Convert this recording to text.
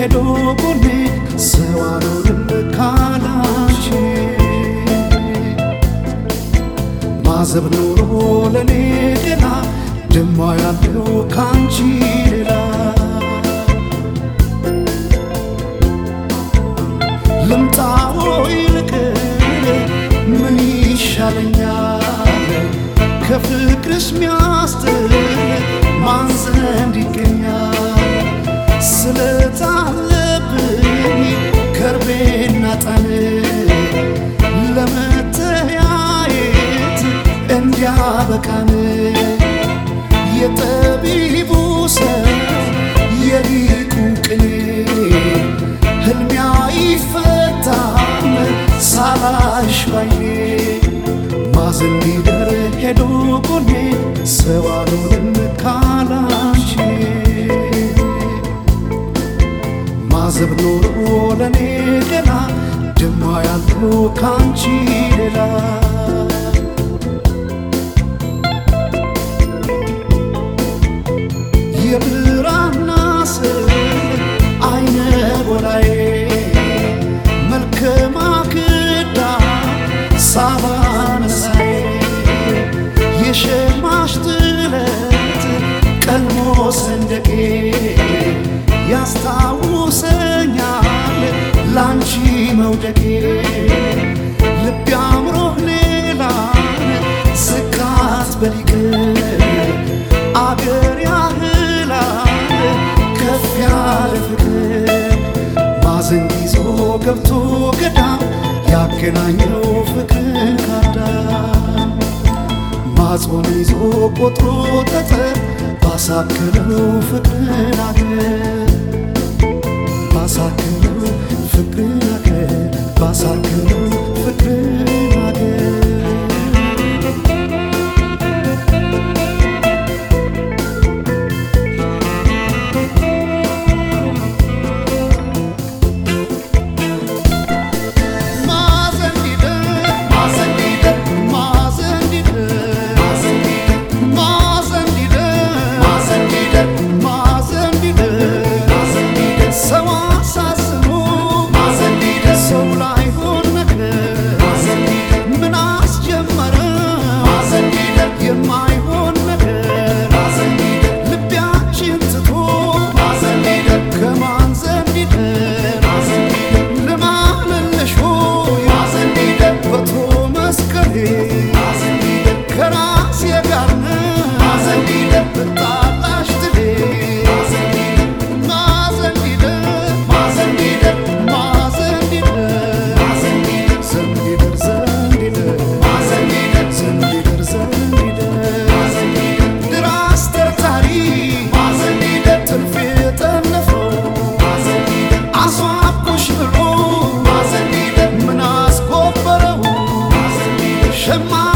ሄዶ ጎኔ ሰው አልሆንም ካላንቺ ማዘብ ኖሮ ለኔ ገና ደማ ያለው ካንቺ ሌላ ልምጣዎ ይልቅር ምን ይሻለኛል ከፍቅርሽ ሚያስጥል ማን ዘንድ ይገኛል ስለታለብኝ ከርቤና ጠን ለመተያየት እንዲያበቃን የጠቢቡ ሰው የሊቁ ቅኔ ህልሚያ ይፈታል ሳላሽ ባይኔ ማዘን ሊደር ሄዶ ጎኔ ሰው አልሆንም ካላንቺ ማዘብ ኖሮ ለኔ ገና ደማ ያለው ካንቺ ሌላ የብራና ስል አይነ ጎላዬ መልከ ማክዳ ሳባ መሳዬ የሸማሽ ጥለት ቀልሞ ሰንደቄ ያስታውሰኛል ላንቺ መውደቄ ልብ አምሮህ ሌላን ስካት በሊቅ አገር ያህላል ከፍ ያለ ፍቅር ማዘን ይዞ ገብቶ ገዳም ያገናኘው ፍቅር ካዳም ማጾም ይዞ ቆጥሮ ጠጠር ባሳከለው ፍቅርን አገር ባሳከለው ፍቅርን አገር ባሳከለው ፍቅርን አገር የማይሆን ነገር ልቢያችን ትቶ ከማን ዘንድ ይደር ልማልልሽ ሆይ በቶ መስቀሌ ከራሴ ጋር ነው ብጣላሽ ትሌ ማዘን ሊደር ማዘን ሊደር ዘንዲደር ዘንዲደር ዘንዲደር ዘንዲደር ድራስ ተርታሪ ትርፌ ጠነፈው አስዋብኩሽ ብሎ ምን አስቆበረው ሸማ